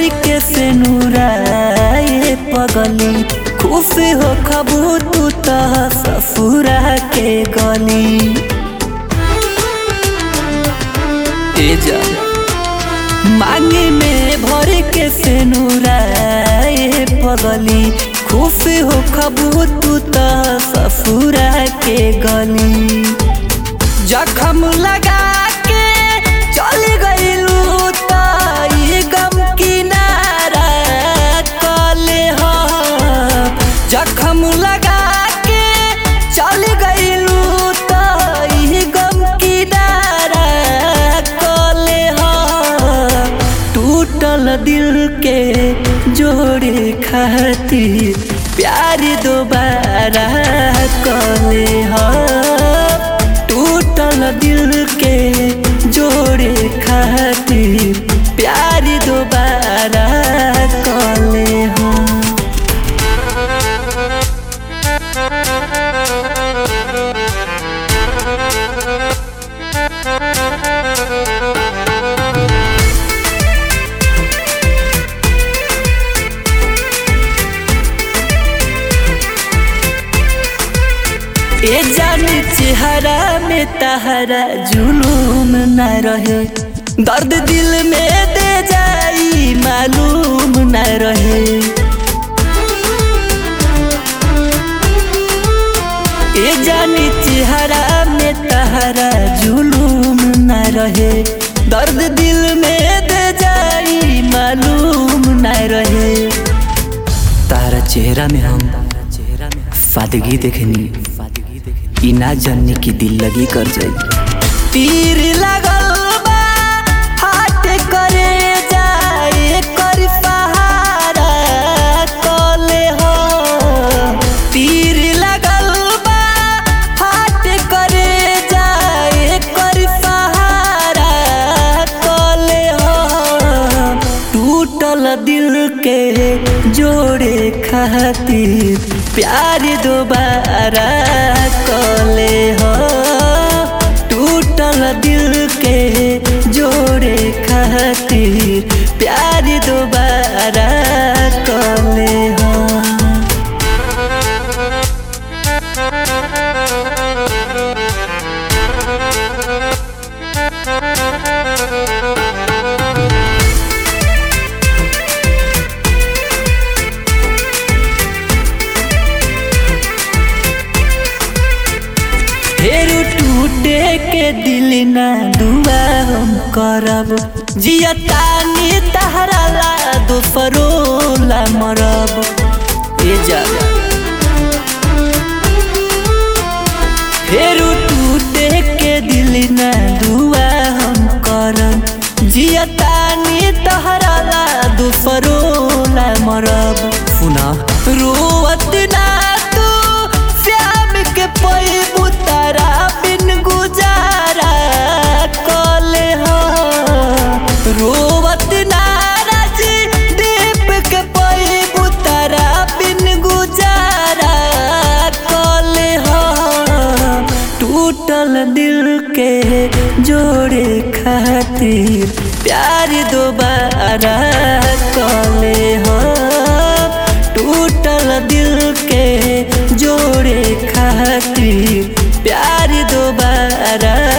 भर के से नूराए पगली खुश हो खबू तू तो ससुरा के गली ए जा मांगे में भर के से नूराए पगली खुश हो खबू तू तो ससुरा के गली जखम लगा के चल गईलू तो ये गम किनारा कले हो जखम लगा के चल गईलू तो ये गम किनारा कले हो टूटल दिल के जोड़े खातिर प्यार दोबारा कले हो टूटल दिल के जोड़े खातिर प्यार दोबारा कले हो ए जाने चेहरा में तहरा जुलूम न रहे दर्द दिल में दे जाई मालूम न रहे ए जाने चेहरा में तहरा जुलूम न रहे दर्द दिल में दे जाई मालूम न रहे तारा चेहरा में हम सादगी देखनी ई ना जानने की दिल लगी कर जाई तीर लगल बा हाथ करे जाए कर सहारा कले हो तीर लगल बा हाथ करे जाए कर सहारा कले हो टूटल दिल के जोड़े खातिर प्यार दोबारा कले हो टूटल दिल के जोड़े खातिर प्यार दोबारा कले हो फेरू टूटे के दिल ना दुआ हम करब जिया तानी तहरा ला दोसरो ला मरब ए जा फेरू टूटे के दिल ना दुआ हम करब जिया तानी तहरा ला दोसरो ला मरब सुना रोवत ना तू श्याम के पैबू तारा बिन गुजारा कले हो रोवत नाराज दीप के पैबू तारा बिन गुजारा कले हो टूटल दिल के जोड़े खातिर प्यार दोबारा कले हो टूटल दिल के जोड़े खातिर प्यार दोबारा